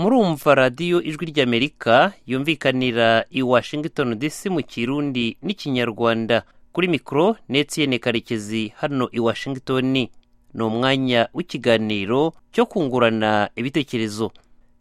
murumva radiyo ijwi ry'amerika yumvikanira i washington dc mu kirundi n'ikinyarwanda kuri mikoro n'etsiyene karekezi hano i washington ni umwanya w'ikiganiro cyo kungurana ibitekerezo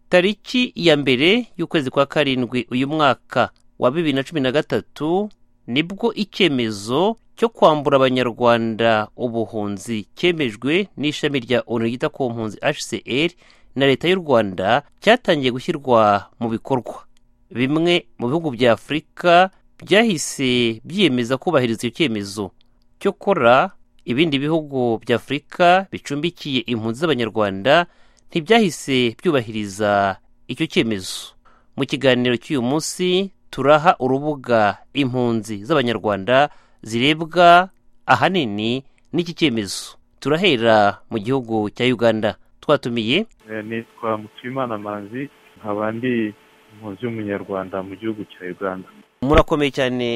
tariki ya mbere y'ukwezi kwa karindwi uyu mwaka wa bibiri na cumi na gatatu nibwo icyemezo cyo kwambura abanyarwanda ubuhunzi cyemejwe n'ishami rya onu ryita ku mpunzi hcr na leta y'u rwanda cyatangiye gushyirwa mu bikorwa bimwe mu bihugu bya afurika byahise byiyemeza kubahiriza icyo cyemezo cyokora ibindi bihugu bya afurika bicumbikiye impunzi z'abanyarwanda ntibyahise byubahiriza icyo cyemezo mu kiganiro cy'uyu munsi turaha urubuga impunzi z'abanyarwanda zirebwa ahanini n'iki cyemezo turahera mu gihugu cya uganda twatumiye nitwa mutuyimana manzi nkaba ndi impunzi y'umunyarwanda mu gihugu cya uganda murakomeye cyane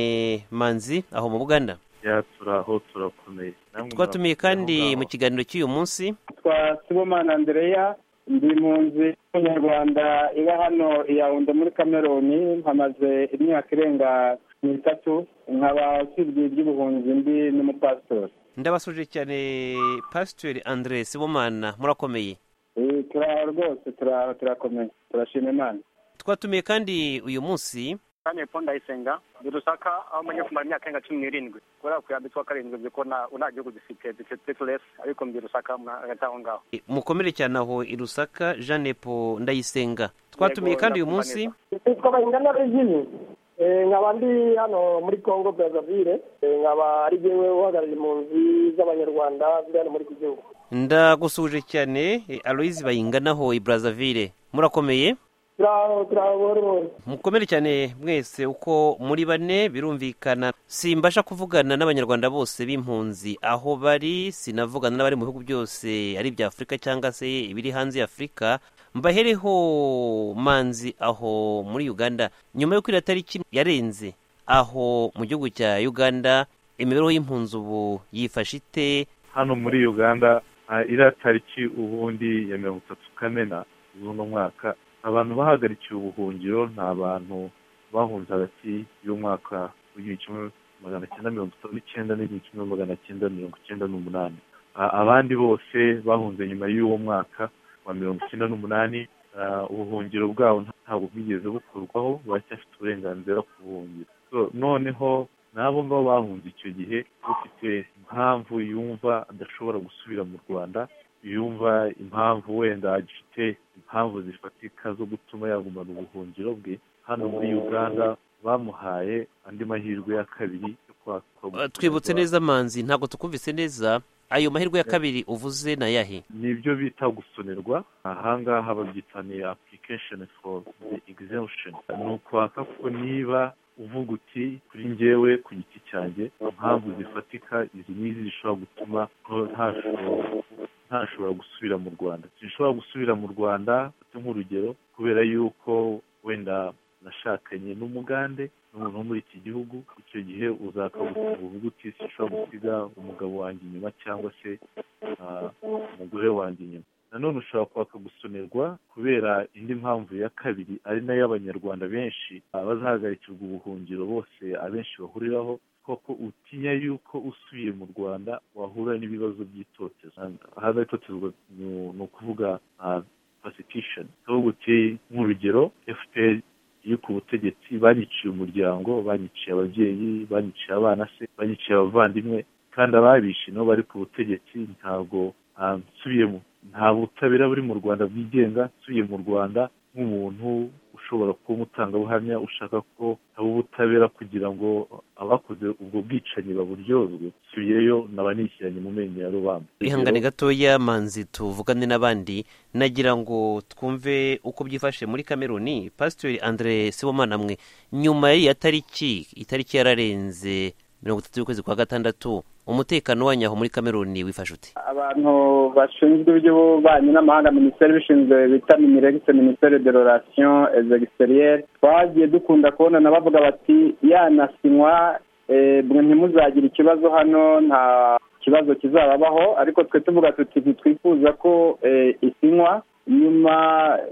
manzi aho mu buganda ya turaho turakomeye Namwe twatumiye murakomeye kandi aho ngaho. mu kiganiro cy'uyu munsi twa sibomana andereya ndi impunzi y'umunyarwanda iba hano i yawunde muri kameruni mpamaze imyaka irenga n'itatu nkaba usibye iby'ubuhunzi ndi n'umupasitori ndabasuje cyane pasiteri andre sibomana murakomeye Eh, turaha rwose turaha turakomeye turashima imana twatumiye kandi uyu munsi kandi paul ndayisenga ni rusaka aho umenye kumara imyaka irenga cumi n'irindwi kubera ku yambi twa karindwi by'uko nta nta gihugu dufite dufite turesi ariko mbi rusaka hagati aho ngaho mukomere cyane aho i rusaka jeanne paul ndayisenga twatumiye kandi uyu munsi nitwa bayingana regine Eh, nkaba ndi hano muri congo brazaville nkaba ari jyewe uhagarariye impunzi z'abanyarwanda ziri hano muri iki gihugu ndagusuje cyane eh, aloyizi bayinganaho i brazzaville murakomeye turaho turaho buhoro buhoro mukomere cyane mwese uko muri bane birumvikana simbasha kuvugana n'abanyarwanda bose b'impunzi aho bari sinavugana n'abari mu bihugu byose ari ibya afurika cyangwa se ibiri hanze ya afurika mbahereho manzi aho muri uganda nyuma y'uko iriya tariki yarenze aho mu gihugu cya uganda imibereho y'impunzi ubu yifashe ite hano muri uganda ah, iriya tariki ubundi ya mirongo itatu kamena z'uno mwaka abantu bahagarikiye ubuhungiro ni abantu bahunze hagati y'umwaka w'igihumbi kimwe magana cyenda mirongo itanu n'icyenda n'igihumbi kimwe magana cyenda mirongo icyenda n'umunani Ah, abandi bose bahunze nyuma y'uwo mwaka wa mirongo icyenda n'umunani ah, ubuhungiro bwabo ntabwo bwigeze bukurwaho baracyafite uburenganzira ku buhungiro So, noneho n'abo ngabo bahunze icyo gihe ufite impamvu yumva adashobora gusubira mu rwanda yumva impamvu wenda agifite impamvu zifatika zo gutuma yagumana ubuhungiro bwe hano muri uganda bamuhaye andi mahirwe ya kabiri yo Uh, kwaka twibutse neza manzi ntabwo tukumvise neza ayo mahirwe ya kabiri uvuze ni ayahe nibyo bita gusonerwa ahangaha babyitaniye application for the exemption ni ukwaka ko niba uvuga uti kuri njyewe ku giti cyanjye impamvu zifatika izi n'izi zishobora gutuma nto- ntashobora ntashobora gusubira mu rwanda sinshobora gusubira mu rwanda mfate nk'urugero kubera yuko wenda nashakanye n'umugande n'umuntu wo muri iki gihugu icyo gihe uzakabuka uvuga uti sinshobora gusiga umugabo wanjye inyuma cyangwa se ah, umugore wanjye inyuma nanone ushobora kwaka gusonerwa kubera indi mpamvu ya kabiri ari nayo abanyarwanda benshi abazahagarikirwa ubuhungiro bose abenshi bahuriraho koko utinya yuko usubiye mu rwanda wahura n'ibibazo by'itotezwa ahandi itotezwa ni- ni ukuvuga pasitishoni ahubwo uti nk'urugero fpr iri ku butegetsi banyiciye umuryango banyiciye ababyeyi banyiciye abana se banyiciye abavandimwe kandi ababishe nabo bari ku butegetsi ntabwo ah, nsubiyemo nta butabera buri mu rwanda bwigenga nsubiye mu rwanda nk'umuntu ushobora kuba umutangabuhamya ushaka ko haba ubutabera kugira ngo abakoze ubwo bwicanyi baburyozwe nsubiyeyo naba nishyiranye mu menyo ya rubamba ihangane gatoya manzi tuvugane n'abandi nagira ngo twumve uko byifashe muri kameruni pasiteri andre sibomana mwe nyuma y'iya tariki itariki yararenze mirongo itatu y'ukwezi kwa gatandatu umutekano wanyu aho muri kameruni wifashe ute abantu bashinzwe iby'ububanyi n'amahanga minisiteri ibishinzwe bita miniregisi minisiteri de rorasiyo ezegisiteriyeri twagiye dukunda kubonana bavuga bati yanasinywa eh, mwe ntimuzagire ikibazo hano nta kibazo kizababaho ariko twe tuvuga tuti ntitwifuza ko eh, isinywa nyuma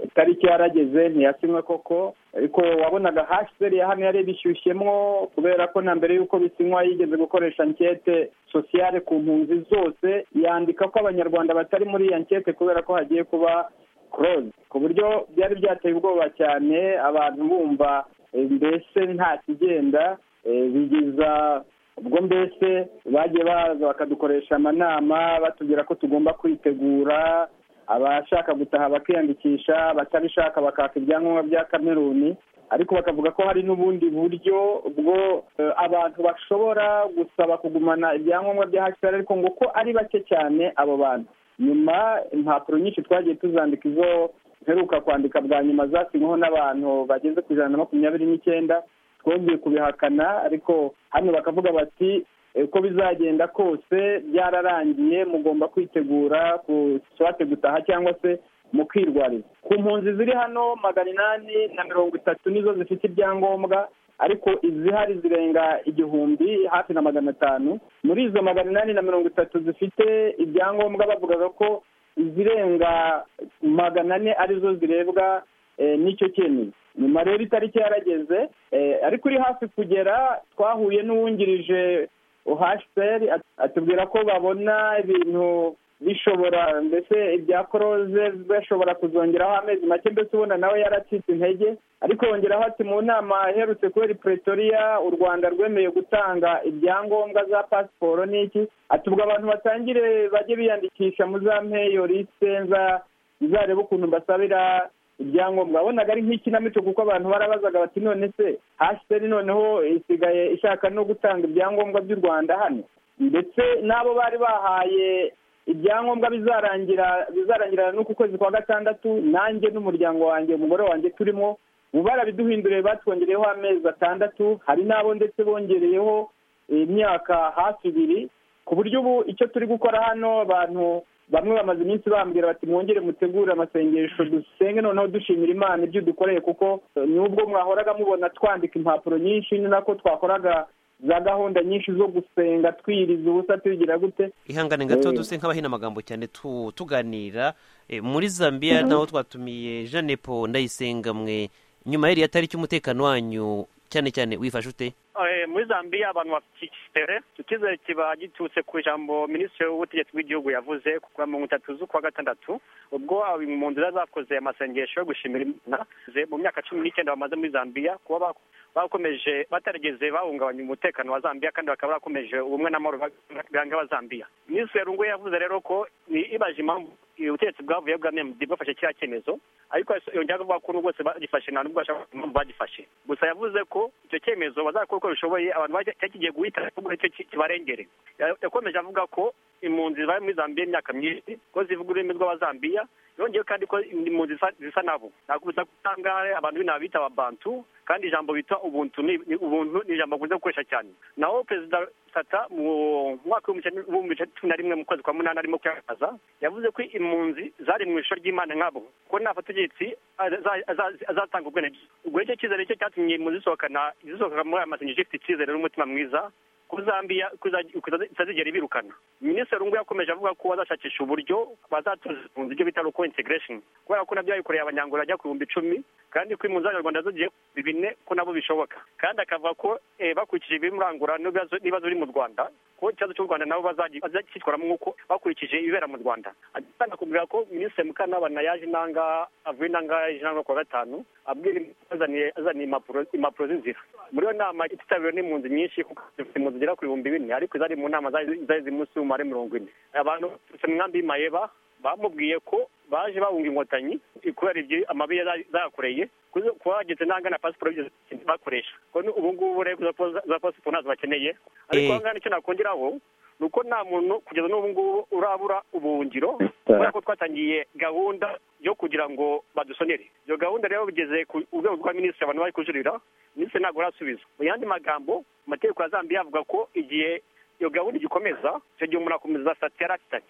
itariki yarageze ntiyasinywe koko ariko wabonaga haseri ya hano yari ibishyushyemwo kubera ko na mbere y'uko bisinywa yigeze gukoresha ankete sosiyale ku mpunzi zose yandika ko abanyarwanda batari muri iyi ankete kubera ko hagiye kuba koroze ku buryo byari byateye ubwoba cyane abantu bumva eh, mbese nta kigenda eh, bigiza ubwo mbese bagiye baza bakadukoresha amanama batubwira ko tugomba kwitegura abashaka gutaha bakiyandikisha batabishaka bakaka ibyangombwa bya kameruni ariko bakavuga ko hari n'ubundi buryo bwo eh, abantu bashobora gusaba kugumana ibyangombwa bya hcr ariko ngo ko ari bake cyane abo bantu nyuma impapuro nyinshi twagiye tuzandika izo mperuka kwandika bwa nyuma zasinyweho n'abantu bageze ku ijana na makumyabiri n'icyenda twongeye kubihakana ariko hano bakavuga bati "Eh, uko bizagenda kose byararangiye mugomba kwitegura kushake gutaha cyangwa se mukirwariza ku mpunzi ziri hano magana inani na mirongo itatu nizo zifite ibyangombwa ariko izihari zirenga igihumbi hafi na magana atanu muri izo magana inani na mirongo itatu zifite ibyangombwa bavugaga ko izirenga magana ane arizo zirebwa eh, n'icyo cyemezo nyuma rero itariki yarageze eh, ariko uri hafi kugera twahuye n'uwungirije uhasiteri atubwira ko babona ibintu bishobora mbese ibya koroze bashobora kuzongeraho amezi make mbese ubona nawe yaracitse intege ariko yongeraho ati mu nama iherutse kubera ipretoriya u rwanda rwemeye gutanga ibyangombwa za pasiporo n'iki atubwa abantu batangire bajye biyandikisha mu za meyorise nza izarebe ukuntu mbasabira ibyangombwa wabonaga ari nk'ikinamico kuko abantu barabazaga bati none se hasiteri noneho isigaye ishaka no gutanga ibyangombwa by'u rwanda hano ndetse n'abo bari bahaye ibyangombwa bizarangira bizarangirana n'uku kwezi kwa gatandatu nanjye n'umuryango wanjye umugore wanjye turimo ubu barabiduhinduriye batwongereyeho amezi atandatu hari n'abo ndetse bongereyeho imyaka hafi ibiri ku buryo ubu icyo turi gukora hano abantu bamwe bamaze iminsi bambwira bati mwongere mutegure amasengesho dusenge noneho dushimira imana ibyo dukoreye kuko eh, nubwo mwahoraga mubona twandika impapuro nyinshi ni nako twakoraga za gahunda nyinshi zo gusenga twiriza ubusa tubigira gute ihangane gato Eh. duse nk'abahina amagambo cyane tu- tuganira Eh, muri zambia naho twatumiye jeanepo ndayisenga mwe nyuma y'iriya tariki umutekano wanyu cyane cyane wifashe ute Eh, muri zambia abantu bafite icyizere icyo cyizere kiba giturutse ku ijambo minisitiri w'ubutegetsi bw'igihugu yavuze kuva mu itatu z'ukwa gatandatu ubwo impunzi zari zakoze amasengesho yo gushimira imana ze- mu myaka cumi n'icyenda bamaze muri zambia kuba bak- bakomeje batarigeze bahungabanya umutekano wa zambia kandi bakaba barakomeje ubumwe n'amahoro bag- biranga aba zambia minisitiri rungu yavuze rero ko ni- ibaje impamvu ubutegetsi bwavuye bwa md bwafashe kiriya cyemezo ariko yongera kuvuga ko n'ubwo bose bagifashe nta n'ubwo bashaka kuvuga impamvu bagifashe gusa yavuze ko icyo cyemezo bazakora uko bishoboye abantu bajya- cyari kigiye guhita ahubwo nicyo ki- kibarengere Ya- yakomeje avuga ko impunzi zari muri zambiya imyaka myinshi ko zivuga ururimi rw'abazambiya yongeyeho kandi ko impunzi zisa- zisa nabo nakubita kutangahe abantu b'inaha bita ababantu kandi ijambo bita ubuntu ni ni- ubuntu ni ijambo akunze gukoresha cyane naho perezida sata mu mwaka w'ibihumbi kimwe- w'ibihumbi bibiri na cumi na rimwe mu kwezi kwa munani arimo kwiyamamaza yavuze ko impunzi zari mu ishusho ry'imana nk'abo ko nafata ubutegetsi aza- aza- azatanga ubwene ubwo nicyo cyizere cyo cyatumye impunzi zisohokana zisohoka muri aya masengesho ifite icyizere n'umutima mwiza ko zambia ko iza- ko itazi- itazigera ibirukana minisitiri rungu yakomeje avuga ko bazashakisha uburyo bazatuza impunzi ibyo bita local integration kubera ko nabyo yabikoreye abanyangola ajya ku bihumbi icumi kandi ko impunzi z'abanyarwanda zigiye ku bihumbi bine ko nabo bishoboka kandi akavuga ko eh, bakurikije ibimurangura n'ibibazo n'ibibazo biri mu rwanda ko ikibazo cy'u rwanda nabo bazagi- bazacyitwaramo nk'uko bakurikije ibibera mu rwanda kandi akubwira ko minisitiri mukantabana yaje inanga avuye inanga yaje inanga kuwa gatanu abwira azaniye azaniye impapuro impapuro z'inzira muri iyo nama ititabiriwe n'impunzi nyinshi kuko zifite impunzi zigera ku bihumbi bine ariko zari mu nama zari zari ziri munsi y'umubare mirongo ine abantu baturutse mu nkambi y'Imayeba bamubwiye ko baje bahunga inkotanyi kubera ibyo amabi yari zayakoreye kuzo- kuba bageze n'ahagana pasiporo bigeze bakoresha ko ni- ubu ngubu rero za pos- za pasiporo ntazo bakeneye ariko Eh. aha ngaha nicyo nakongeraho ni uko nta muntu kugeza n'ubu ngubu urabura ubuhungiro kubera ko twatangiye gahunda yo kugira ngo badusonere iyo gahunda rero bigeze ku rwego rwa minisitiri abantu bari kujurira minisitiri ntabwo arasubiza mu yandi magambo amategeko ya zambia avuga ko igihe iyo gahunda igikomeza icyo gihe umuntu akomeza sitati yari afitanye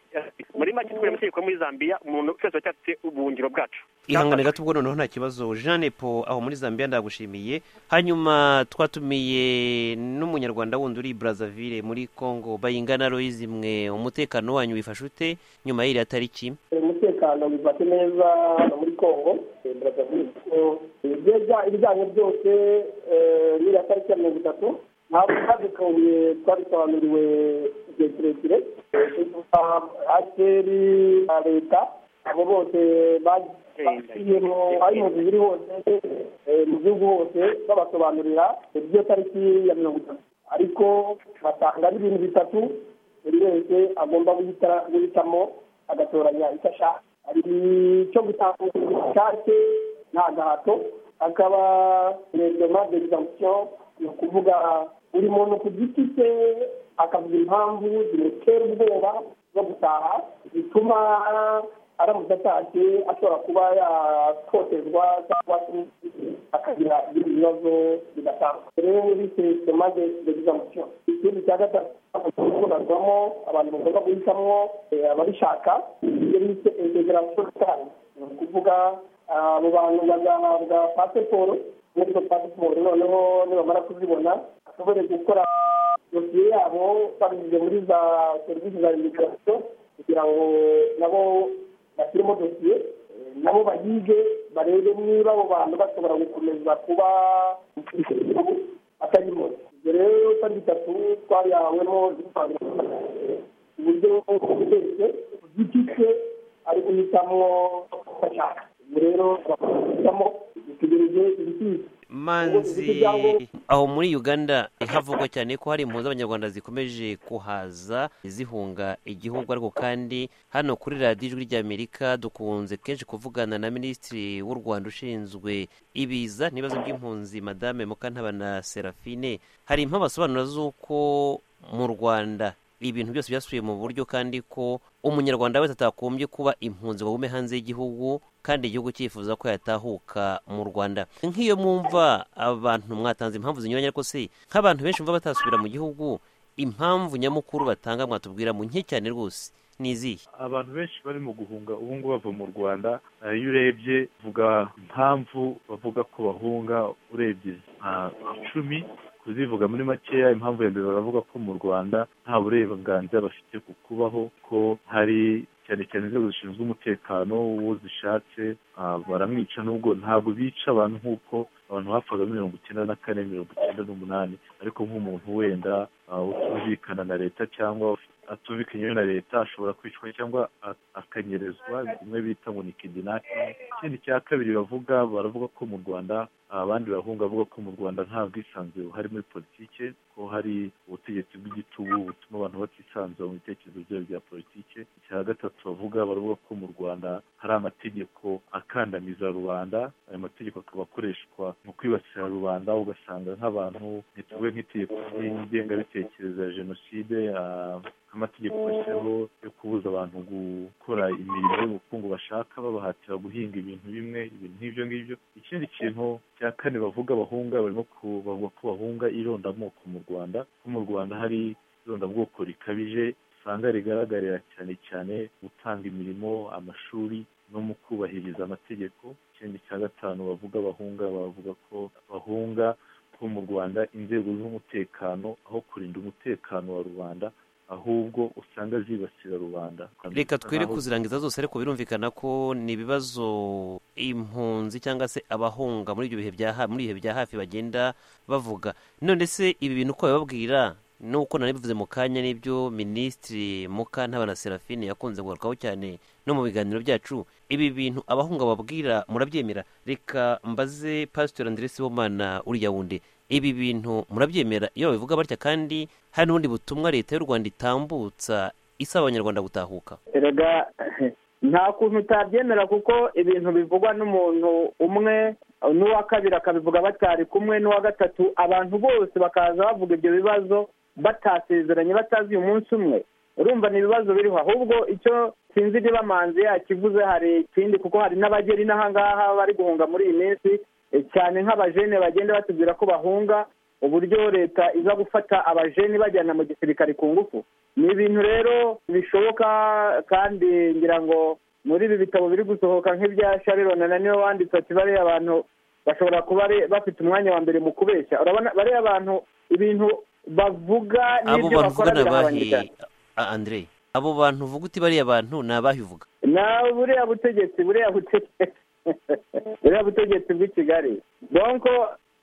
muri make twebwe amategeko muri zambia umuntu twese tuba afite ubuhungiro bwacu ihangane gato ubwo noneho nta kibazo jean epo aho muri zambia ndagushimiye hanyuma twatumiye n'umunyarwanda wundi uri i brazzaville muri congo bayingana royizi mwe umutekano wanyu wifashe ute nyuma y'iriya tariki umutekano bifate neza hano muri congo brazaville kuko ibijyanye byose eh, n'iriya tariki ya mirongo itatu ntabwo twadukanguye twabisobanuriwe igihe kirekire aseri na leta abo bose bagiyemo aho impunzi ziri hose eh, mu gihugu hose babasobanurira ibyo tariki ya mirongo itatu ariko batanga n'ibintu bitatu buri wese agomba guhita- guhitamo agatoranya icyo ashaka hari icyo gutanga ubushake nta gahato hakaba rendoma d'exemption ni ukuvuga buri muntu ku giti cye akavuga impamvu zimutera ubwoba zo gutaha zituma aramutse atashye ashobora kuba yatotezwa cyangwa se akagira ibindi bibazo bidatangwa rero bise sema d'exemption ikindi cya gatatu gukorerwamo abantu bagomba guhitamo eh, ababishaka ibyo bise integration cyane ni ukuvuga ah, abo bantu bazahabwa pasiporo muri izo pasiporo noneho nibamara kuzibona bashobore gukora dosiye yabo babinyuze muri za serivisi za imigirasiyo kugira ngo nabo bashyiremo dosiye eh, nabo bayige barebe niba abo bantu bashobora gukomeza kuba atari mose ibyo rero kandi bitatu twarihawemo uburyo bwose ku giti cye ari guhitamo uko ashaka ubwo rero abahitamo dutegereje ibisubizo manzi aho muri uganda havugwa cyane ko hari impunzi z'abanyarwanda zikomeje kuhaza zihunga igihugu ariko kandi hano kuri radiyo ijwi ry'amerika dukunze kenshi kuvugana na minisitiri w'u rwanda ushinzwe ibiza n'ibibazo by'impunzi madame mukantabana serafine hari impamvu asobanura z'uko mu rwanda ibintu byose byasubiye mu buryo kandi ko umunyarwanda wese atagombye kuba impunzi ngo agume hanze y'igihugu kandi igihugu cyifuza ko yatahuka mu rwanda nk'iyo mwumva abantu mwatanze impamvu zinyuranye ariko se nk'abantu benshi mva batasubira mu gihugu impamvu nyamukuru batanga mwatubwira mu nke cyane rwose ni izihe abantu benshi barimo guhunga ubu ngubu bava mu rwanda eh, iyo urebye uvuga impamvu bavuga ko bahunga urebye nka icumi kuzivuga muri makeya impamvu ya mbere baravuga ko mu rwanda nta burenganzira bafite ku kubaho ko hari cyane cyane inzego zishinzwe umutekano uwo zishatse ah, baramwica nubwo ntabwo bica abantu nk'uko abantu bapfaga mirongo icyenda na kane mirongo icyenda n'umunani ariko nk'umuntu wenda ah, utumvikana na leta cyangwa atumvikanye na leta ashobora kwicwa cyangwa a- akanyerezwa bimwe bita ngo ni kidinaki ikindi cya kabiri bavuga baravuga ko mu rwanda abandi bahunga bavuga ko mu rwanda nta bwisanzure buhari muri politike ko hari ubutegetsi bw'igitugu butuma abantu batisanzura mu bitekerezo byabo bya politike icya gatatu bavuga baravuga ko mu rwanda hari amategeko akandamiza rubanda ayo mategeko akaba akoreshwa mu kwibasira rubanda ugasanga nk'abantu ntituvuge nk'itegeko ry'ingengabitekerezo ya jenoside ah, amategeko bashyiraho yo kubuza abantu gukora imirimo y'ubukungu bashaka babahatira guhinga ibintu bimwe ibintu nk'ibyo ngibyo ikindi kintu cya kane bavuga bahunga barimo ku- bavuga ko bahunga irondamoko mu rwanda ko mu rwanda hari irondabwoko rikabije usanga rigaragarira cyane cyane gutanga imirimo amashuri no mu kubahiriza amategeko ikindi cya gatanu bavuga bahunga bavuga ko bahunga ko mu rwanda inzego z'umutekano aho kurinda umutekano wa rubanda ahubwo usanga zibasira rubanda reka twere Aho- kuzirangiza zose ariko birumvikana ko ni ibibazo impunzi cyangwa se abahunga muri ibyo bihe bya ha- muri ibihe bya hafi bagenda bavuga none se ibi bintu uko babibabwira n'uko nari bivuze mu kanya n'ibyo minisitiri mukantabana serafine yakunze kugarukaho cyane no mu biganiro byacu ibi bintu abahunga babwira murabyemera reka mbaze pasitori andre sibomana uriya wundi ibi bintu murabyemera iyo babivuga batya kandi hari n'ubundi butumwa leta y'u rwanda itambutsa isaba abanyarwanda gutahuka erega nta kuntu utabyemera kuko ibintu bivugwa n'umuntu umwe n'uwa kabiri akabivuga batari kumwe n'uwa gatatu abantu bose bakaza bavuga ibyo bibazo batasezeranye batazi uyu munsi umwe urumva ni ibibazo biriho ahubwo icyo sinzi niba manzi yakivuze hari ikindi kuko hari n'abageni n'ahangaha bari guhunga muri iyi minsi e, cyane nk'abajene bagenda batubwira ko bahunga uburyo leta iza gufata abajeni bajyana mu gisirikare ku ngufu ni ibintu rero bishoboka kandi ngira ngo muri ibi bitabo biri gusohoka nk'ibya sharirona na niwe wanditse ati bariya abantu bashobora kuba bafite umwanya wa mbere mu kubeshya urabona bariya abantu ibintu bavuga abo n'ibyo bantu bakora uvuga ni abahe birahanganye cyane Ah, Andre abo bantu uvuga uti bariya bantu ni abahe uvuga nawe buriya butegetsi buriya butegetsi buriya butegetsi bw'i kigali donko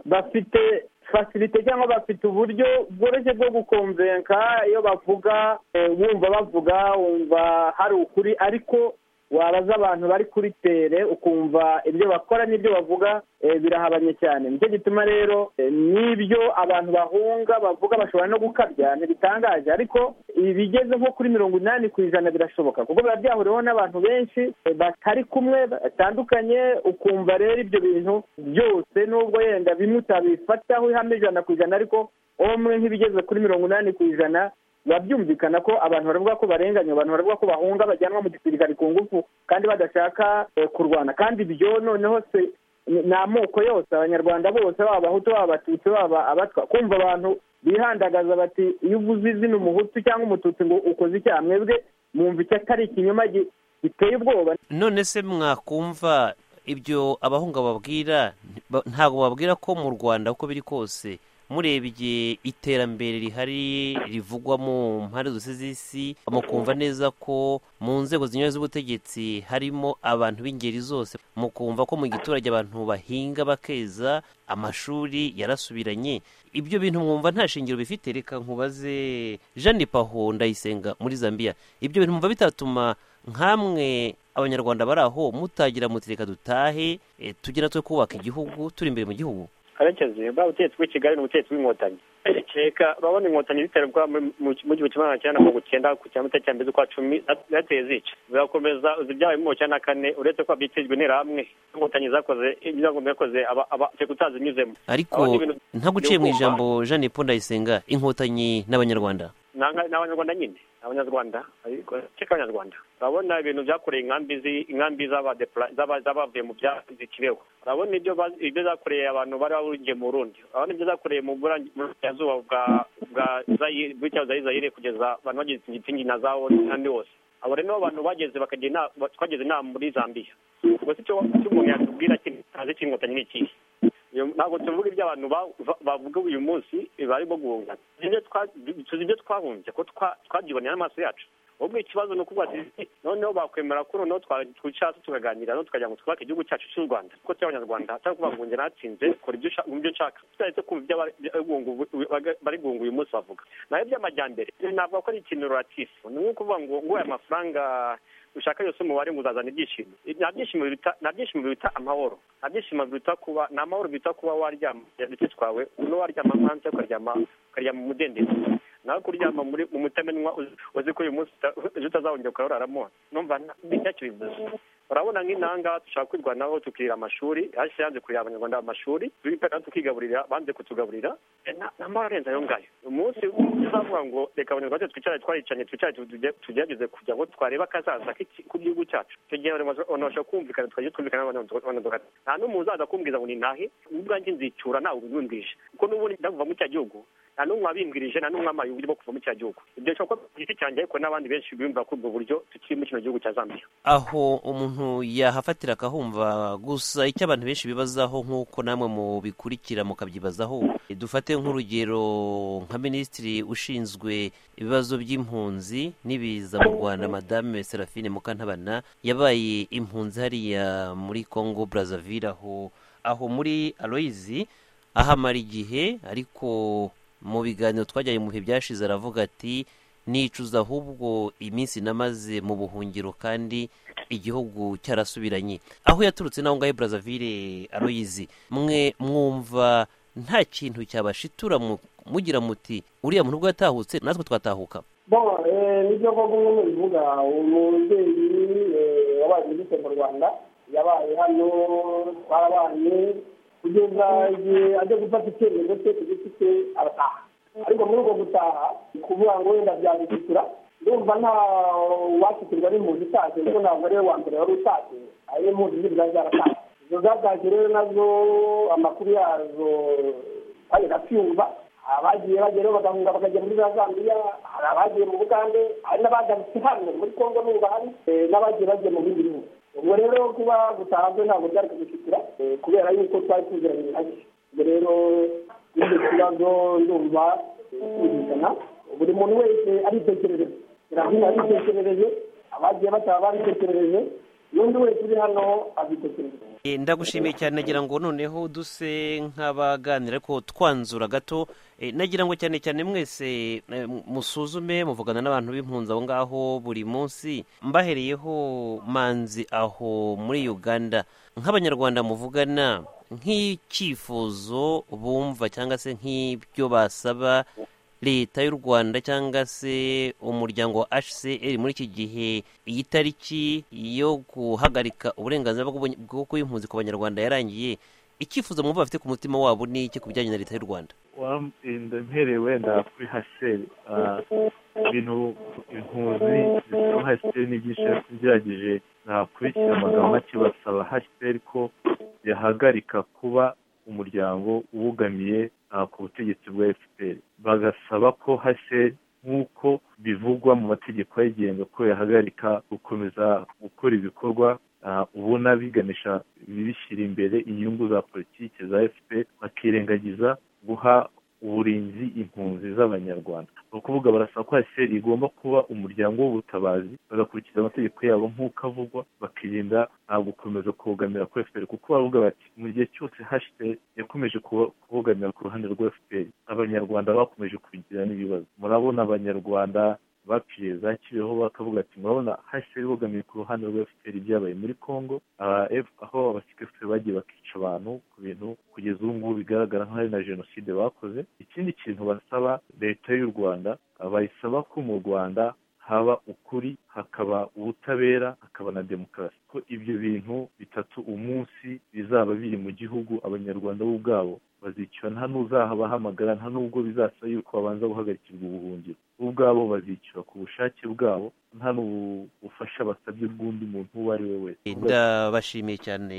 bafite fasirite cyangwa bafite uburyo bworoshye bwo gukomvenka iyo bavuga eh, wumva bavuga wumva hari ukuri ariko wabaza abantu bari kuri tere ukumva ibyo bakora n'ibyo bavuga eh, birahabanye cyane nicyo gituma rero eh, n'ibyo abantu bahunga bavuga bashobora no gukabya ntibitangaje ariko ibigeze nko kuri mirongo inani ku ijana birashoboka kuko biba byahuriweho n'abantu benshi eh, batari kumwe batandukanye ukumva rero ibyo bintu byose nubwo yenda bimwe utabifataho ihame ijana ku ijana ariko omwe nk'ibigeze kuri mirongo inani ku ijana biba byumvikana ko abantu baravuga ko barenganya abantu baravuga ko bahunga bajyanwa mu gisirikare ku ngufu kandi badashaka eh, kurwana kandi ibyo noneho se ni ni amoko yose abanyarwanda bose baba abahutu baba abatutsi baba abatwa kumva abantu bihandagaza bati iyo uvuze izina umuhutu cyangwa umututsi ngo ukoze icyaha mwebwe mwumva icyo atari ikinyoma gi- giteye ubwoba none se mwakumva ibyo abahunga babwira ba- ntabwo babwira ko mu rwanda uko biri kose murebye iterambere rihari rivugwa mu mpande zose z'isi mukumva neza ko mu nzego zinyuranye z'ubutegetsi harimo abantu b'ingeri zose mukumva ko mu giturage abantu bahinga bakeza amashuri yarasubiranye ibyo bintu mwumva nta shingiro bifite reka nkubaze jeanne paho ndayisenga muri zambia ibyo bintu mwumva bitatuma nkamwe abanyarwanda bari aho mutagira muti reka dutahe eh, tujye natwe kubaka igihugu turi imbere mu gihugu karekezi bwa butegetsi bw'i kigali ni ubutegetsi bw'inkotanyi reka urabona inkotanyi ziterwa mu- mu- mu gihumbi kimwe magana cyenda mirongo icyenda ku cyamata cya mbere z'ukwa cumi za- zateye zica zirakomeza zibyaye mu cyenda na kane uretse ko byitijwe n'interahamwe inkotanyi zakoze ibyago yakoze aba- aba teka utazinyuzemo ariko Aho ni ibintu ntabwo uciye mu by'ubwoba. ijambo jeanne paul ndayisenga inkotanyi n'abanyarwanda Nanga- ni abanyarwanda nyine abanyarwanda ariko cyeka abanyarwanda urabona ibintu byakoreye inkambi zi- inkambi z'abadepla- z'aba- z'abavuye mu bya zikibeho urabona ibyo ba- ibyo zakoreye abantu bari bahungiye mu burundi urabona ibyo zakoreye mu Burang- mu burasirazuba bwa bwa Zayi- bw'icyahoze ari zayire kugeza abantu bagize igitingi na zawo n'andi hose abo rero nibo bantu bageze bakagira inama ba- twagize inama muri zambia ubwo se icyo icyo umuntu yatubwira kino ntazi cy'inkotanyi ni ikihe Iyo- ntabwo tuvuga ibyo abantu ba- ba- bavuga uyu munsi barimo guhunga Tuzi ibyo twa- tuzi ibyo twahumbye ko twa- twabyiboneye n'amaso yacu ubwo ikibazo ni ukuvuga ati noneho bakwemera ko noneho twa- twicara tukaganira noneho tukagira ngo twubake igihugu cyacu cy'u rwanda kuko turi abanyarwanda atari ukuvuga ngo njye natsinze kora ibyo ushaka- ibyo nshaka tutaretse kumva ibyo abari- ibyo guhunga ubu- ubu- baga- bari guhunga uyu munsi bavuga nayo by'amajyambere navuga ko ari ikintu ruratifu ni nko kuvuga ngo ngo aya mafaranga ushaka yose umubare ngo uzazana ibyishimo nta byishimo biruta nta byishimo biruta amahoro nta byishimo biruta kuba ni amahoro biruta kuba waryama uduti twawe no waryama hanze ukaryama ukaryama mu mudendezo nawe kuryama muri mu mutamenwa uzi- uzi ko uyu munsi uta- ejo utazawongera ukararamo numva nta- ntacyo bivuze urabona nk'inanga dushaka kwirwanaho tukirira amashuri hasi yanze kurira abanyarwanda amashuri tubipera tukigaburira banze kutugaburira Eh, nta nta mahoro arenze ayo ngayo umunsi uzavuga ngo reka abanyarwanda twicare twaricanye twicare tuge- tugerageze kugira ngo twarebe akazaza k'iki- k'igihugu cyacu icyo gihe abanyarwanda banabasha kumvikana tukajya twumvikana n'abanyarwanda nta n'umwe uzaza kumbwiza ngo ni nahe ubwanjye nzicyura ntawe ubimbwije kuko n'ubundi ndavuga mu cya gihugu nta n'umwe wabimbwirije nta n'umwe wampaye uburyo bwo kuva mu cya gihugu ibyo nshobora kuba ku giti cyanjye ariko n'abandi benshi biyumva kuri ubwo buryo tukiri mu kino gihugu cya zambia aho umuntu yahafatira akahumva gusa icyo abantu benshi bibazaho nk'uko namwe mubikurikira mukabyibazaho eh, dufate nk'urugero nka minisitiri ushinzwe ibibazo by'impunzi n'ibiza mu rwanda madame serafine mukantabana yabaye impunzi hariya muri congo brazzaville aho aho muri aloyizi ahamara igihe ariko mu biganiro twajyanye mu bihe byashize aravuga ati nicuza ahubwo iminsi namaze mu buhungiro kandi igihugu cyarasubiranye aho yaturutse n'aho ngaho brazzaville aroyizi mwe mwumva nta kintu cyabashitura mu- mugira muti uriya muntu ubwo yatahutse natwe twatahuka bon eh, nibyo koko nk'uko bivuga umubyeyi eh, wabaye muri mu rwanda yabaye hano twarabanye kugeza igihe ajya gufata icyemezo cye ku giti cye arataha ariko muri ubwo gutaha ni kuvuga ngo wenda byagusitura ndumva nta uwasitirwa n'impunzi itashye kuko ntabwo ariwe wa mbere wari utashye ari impunzi zindi zari zaratashye izo zatashye rero nazo amakuru yazo kandi ndabyumva abagiye bageraho bagahunga bakajya muri za zambia hari abagiye mu bugande hari n'abagarutse hano muri congo n'ubu bahari eh, n'abagiye bagiye mu bindi bihugu ubwo rero kuba gutahanzwe ntabwo byari kudushikira eh, kubera yuko twari tuziranye nabyo ubwo rero ibyo kibazo ndumva kumvikana buri muntu wese aritekerereje irahina aritekerereje abagiye bataha baritekerereje n'undi wese uri hano abitekerereje Eh, ndagushimiye cyane nagira ngo noneho duse nk'abaganira ko twanzura gato Eh, nagira ngo cyane cyane mwese eh, mu- musuzume muvugana n'abantu b'impunzi aho ngaho buri munsi mbahereyeho manzi aho muri uganda nk'abanyarwanda muvugana nk'icyifuzo bumva cyangwa se nk'ibyo basaba leta y'u rwanda cyangwa se umuryango wa hcr muri iki gihe iyi tariki yo guhagarika uburenganzira bw'ubu- bwo kuba impunzi ku banyarwanda yarangiye icyifuzo mwumva bafite ku mutima wabo ni iki ku bijyanye na leta y'u rwanda Wa- enda mpereye wenda kuri haseri Ah, ibintu impunzi zisaba haseri ni byinshi ariko ngerageje nakurikira amagambo make basaba haseri ko yahagarika kuba umuryango wugamiye ah, ku butegetsi bwa fpr bagasaba ko haseri nk'uko bivugwa mu mategeko ayigenga ko yahagarika gukomeza gukora ibikorwa ah, ubona biganisha bishyira imbere inyungu za politiki za fpr bakirengagiza guha uburinzi impunzi z'abanyarwanda ni ukuvuga barasaba ko haseri igomba kuba umuryango w'ubutabazi bagakurikiza amategeko yabo nk'uko avugwa bakirinda ah, gukomeza kubogamira kuri fpr kuko bavuga bati mu gihe cyose hashtag yakomeje kubo- kubogamira ku ruhande rwa fpr abanyarwanda bakomeje kubigira n'ibibazo murabona abanyarwanda bapfiriye za kibeho bakavuga ati murabona hashtag bogamiye ku ruhande rwa fpr byabaye muri congo ah, F- aho abasikeferi bagiye bakica abantu ku bintu kugeza ubu ngubu bigaragara nk'aho ari na jenoside bakoze ikindi kintu basaba leta y'u rwanda ah, bayisaba ko mu rwanda haba ukuri hakaba ubutabera hakaba na demokarasi ko ibyo bintu bitatu umunsi bizaba biri mu gihugu abanyarwanda bo ubwabo bazicwa nta n'uzabahamagara nta n'ubwo bizasaba yuko babanza guhagarikirwa ubuhungiro bo ubwabo bazicwa ku bushake bwabo nta n'ubufasha basabye bw'undi muntu uwo ari we wese ndabashimiye cyane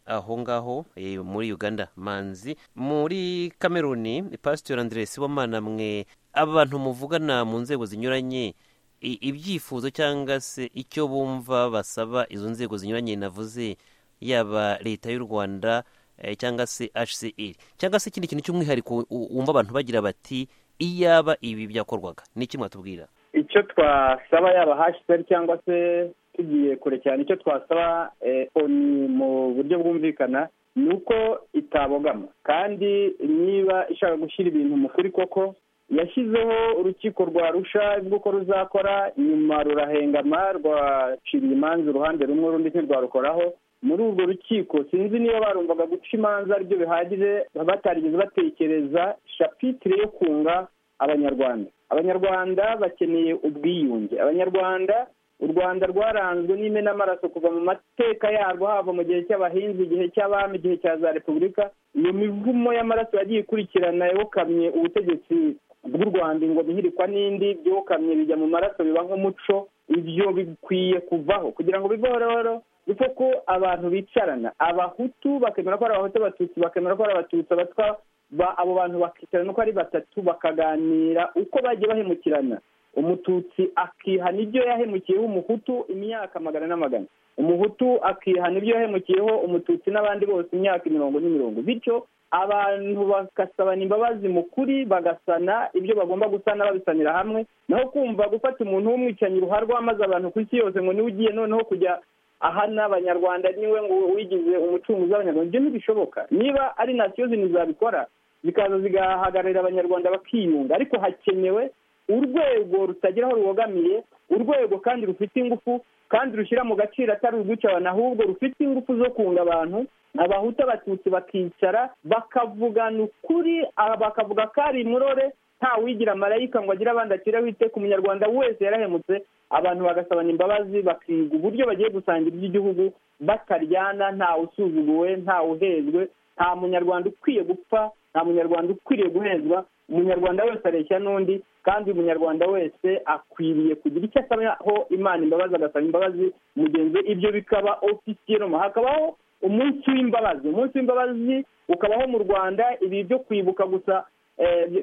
aho ngaho eh, muri uganda manzi muri kameruni pasitori andresi wamana mwe abantu muvugana mu nzego zinyuranye i- ibyifuzo cyangwa se icyo bumva basaba izo nzego zinyuranye navuze yaba leta y'u rwanda eh, cyangwa se hcr cyangwa se ikindi kintu cy'umwihariko u- wumva abantu bagira bati iyaba ibi byakorwaga ni iki mwatubwira icyo twasaba yaba hashize cyangwa se tugiye kure cyane icyo twasaba eh, oni mu buryo bwumvikana ni uko itabogama kandi niba ishaka gushyira ibintu mu kuri koko yashyizeho urukiko rwa rusha rw'uko ruzakora nyuma rurahengama rwaciriye imanza uruhande rumwe urundi ntirwarukoraho muri urwo rukiko sinzi niba barumvaga guca imanza aribyo bihagije batarigeze batekereza shapitire yo kunga abanyarwanda abanyarwanda bakeneye ubwiyunge abanyarwanda u rwanda rwaranzwe n'imenamaraso kuva mu mateka yarwo hava mu gihe cy'abahinzi igihe cy'abami igihe cya za repubulika iyo mivumo y'amaraso yagiye ikurikirana yokamye ubutegetsi bw'u rwanda ingoma ihirikwa n'indi byokamye bijya mu maraso biba nk'umuco ibyo bikwiye kuvaho kugira ngo bivororo kuko ko abantu bicarana abahutu bakemera ko ari abahutu abatutsi bakemera ko ari abatutsi abatwa ba- abo bantu bakicarana uko ari batatu bakaganira uko bagiye bahemukirana umututsi akihana ibyo yahemukiyeho umuhutu imyaka magana n'amagana umuhutu akihana ibyo yahemukiyeho umututsi n'abandi bose imyaka imirongo n'imirongo bityo abantu bagasabana imbabazi mu kuri bagasana ibyo bagomba gusana babisanira hamwe naho kumva gufata umuntu w'umwicanyi ruharwa maze abantu ku isi yose ngo niwe ugiye noneho kujya ahana abanyarwanda niwe ngo wigize umucunguzi w'abanyarwanda ibyo ntibishoboka niba ari nasiyo zindi zabikora zikaza zigahagararira abanyarwanda bakiyunga ariko hakenewe urwego rutagira aho rubogamiye urwego kandi rufite ingufu kandi rushyira mu gaciro atari urwica abantu ahubwo rufite ingufu zo kunga abantu abahuta abatutsi bakicara bakavugana ukuri ah, bakavuga ko ari murore nta wigira marayika ngo agire abandi acira wite ku munyarwanda wese yarahemutse abantu bagasabana imbabazi bakiga uburyo bagiye gusangira iby'igihugu bataryana ntawe usuzuguwe ntawe uhezwe nta munyarwanda ukwiye gupfa nta munyarwanda ukwiriye guhezwa umunyarwanda wese areshya n'undi kandi uyu munyarwanda wese akwiriye kugira icyo asabaho imana imbabazi agasaba imbabazi mugenzi we. ibyo bikaba ofisiye hakabaho umunsi w'imbabazi umunsi w'imbabazi ukabaho mu rwanda ibi byo kwibuka gusa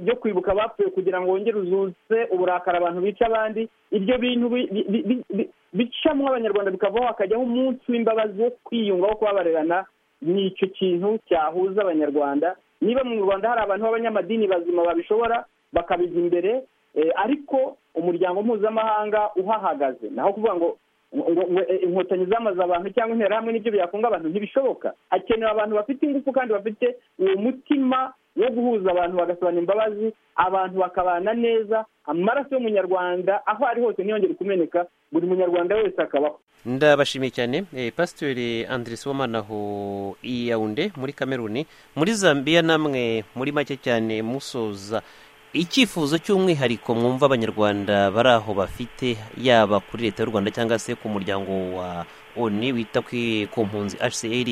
byo kwibuka abapfuye kugira ngo wongere uzuze uburakari abantu bica abandi ibyo bintu bicamo abanyarwanda bikavaho hakajyaho umunsi w'imbabazi wo kwiyunga wo kubabarirana ni icyo kintu cyahuza abanyarwanda niba mu rwanda hari abantu b'abanyamadini bazima babishobora bakabijya imbere ariko umuryango mpuzamahanga uhahagaze naho kuvuga ngo inkotanyi zamaze abantu cyangwa interahamwe n'ibyo byakunga abantu ntibishoboka hakenewe abantu bafite ingufu kandi bafite uwo mutima wo guhuza abantu bagasabana imbabazi abantu bakabana neza amaraso y'umunyarwanda aho ari hose ntiyongere kumeneka buri munyarwanda wese akabaho ndabashimiye cyane pasiteri Andres wamanaho iyawunde muri kameruni muri zambia namwe muri make cyane musoza icyifuzo cy'umwihariko mwumva abanyarwanda bari aho bafite yaba kuri leta y'u rwanda cyangwa se ku muryango wa oni wita ku mpunzi hcr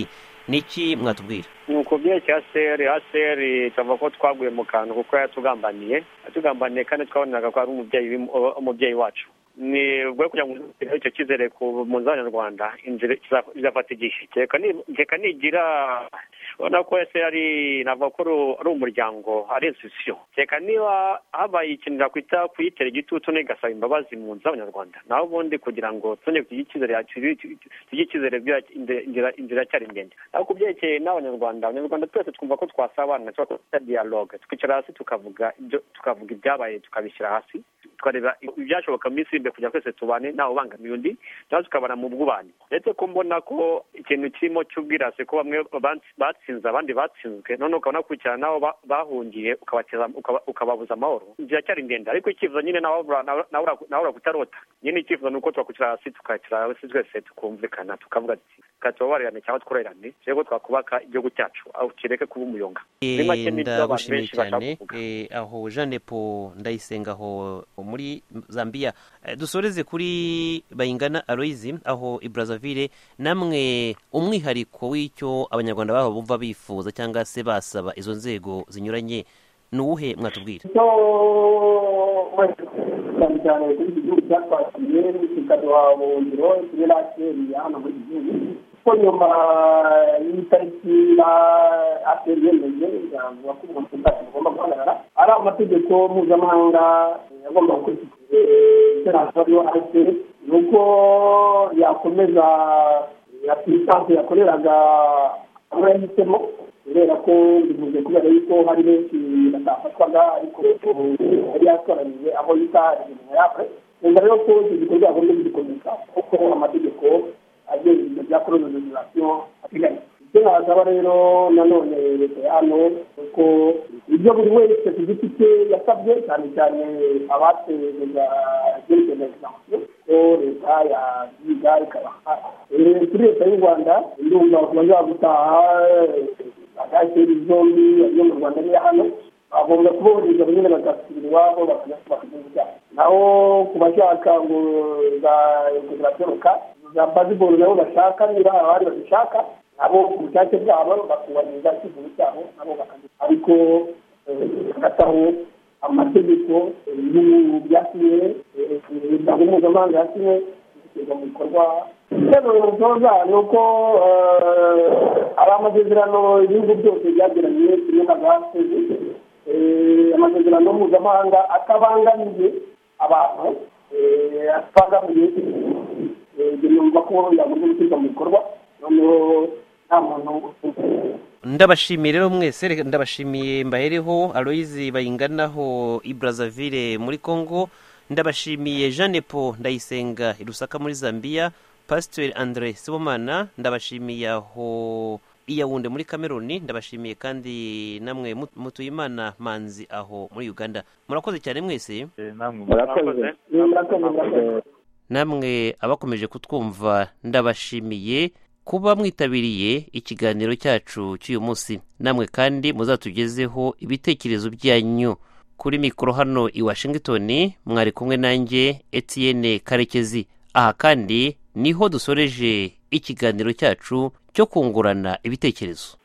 ni iki mwatubwira ni ukubyerekeye aseri aseri tuvuga ko twaguye mu kantu kuko yatugambaniye yatugambaniye kandi twabonaga ko ari umubyeyi wacu ni ubwo kugira ngo ugire icyo cyizere ku mpunzi z'abanyarwanda inzira izafata igihe reka nigira urabona ko ese ari navuga ko ari umuryango ari insitisiyo reka niba habaye ikintu nakwita kuyitera igitutu ntigasaba imbabazi mu nzu z'abanyarwanda naho ubundi kugira ngo tujye icyizere tujye icyizere inzira cyari ndende ariko ku byerekeye n'abanyarwanda abanyarwanda twese twumva ko twasabana twakora diyaloge twicara hasi tukavuga tukavuga ibyabaye tukabishyira hasi tukareba ibyashoboka mu isi imbere kugira twese tubane ntawe ubangamiye undi nawe tukabana mu bw'ubane ndetse ko mbona ko ikintu kirimo cy'ubwirasi ko bamwe batsinze abandi batsinzwe none ukabona nakurikirana n'abo bahungiye ukababuza amahoro inzira cyari ndende ariko icyifuzo nyine nawe urakutarota nyine icyifuzo ni uko twakwicira hasi tukacara hasi twese tukumvikana tukavuga reka tubabarirane cyangwa tworoherane turebe ko twakubaka igihugu cyacu aho kireke kuba umuyonga ndagushimiye cyane aho jeanne paul ndayisenga aho muri zambia dusoreze kuri bayingana aroyizi aho i brazzaville namwe umwihariko w'icyo abanyarwanda babo bumva bifuza cyangwa se basaba izo nzego zinyuranye ni uwuhe mwatubwira cyane cyane kuri iki gihugu cyatwakiriye kikaduha ubuhungiro kimwe na keri hano muri iki gihugu kuko nyuma y'itariki na ateri yemeje ijambo bakubwira ko ubwacu bugomba guhagarara ari amategeko mpuzamahanga agomba gukurikizwa iterambere ateri ni uko yakomeza ya purisanse yakoreraga abo yahisemo kubera ko bivuze kubera yuko hari benshi batafatwaga ariko yari yatoranije aho yita imirimo yawe reka rero ko icyo gikorwa yagombye kugikomeza kuko amategeko agenga ibyo bya koronavirasiyo ateganya ibyo nasaba rero nanone leta yano kuko ibyo buri wese ku giti cye yasabye cyane cyane abateza ibyerekeye na egisansiyo ko leta yabyiga ikabaha kuri leta y'u rwanda ndumva bakomeza gutaha bakakira zombi yo mu rwanda niyo hano bagomba kubohereza nyine bagasubira iwabo bakajya ibyaha naho ku bashaka ngo za ziragaruka za baziboro nabo bashaka niba hari abandi bazishaka nabo ku bushake bwabo bakubahiriza icyifuzo cyabo nabo bakajya ariko bagataho amategeko n'ibihugu byasinye imiryango mpuzamahanga yasinye bigashyirwa mu bikorwa icyemezo dutoza ni uko ari amasezerano ibihugu byose byagiranye kimwe na gasi amasezerano mpuzamahanga atabangamiye abantu atabangamiye ibyo numva ko yagomba gushyirwa mu bikorwa noneho nta muntu ndabashimiye rero mwese ndabashimiye mbahereho aroyizi bayinganaho i brazzaville muri congo ndabashimiye jeanne paul ndayisenga i rusaka muri zambia pasiteri andre sibomana ndabashimiye aho iyawunde muri kameruni ndabashimiye kandi namwe mutuyimana manzi aho muri uganda murakoze cyane mwese murakoze namwe abakomeje kutwumva ndabashimiye kuba mwitabiriye ikiganiro cyacu cy'uyu munsi namwe kandi muzatugezeho ibitekerezo byanyu kuri mikoro hano i washington mwari kumwe nanjye etienne karekezi aha kandi niho dusoreje ikiganiro cyacu cyo kungurana ibitekerezo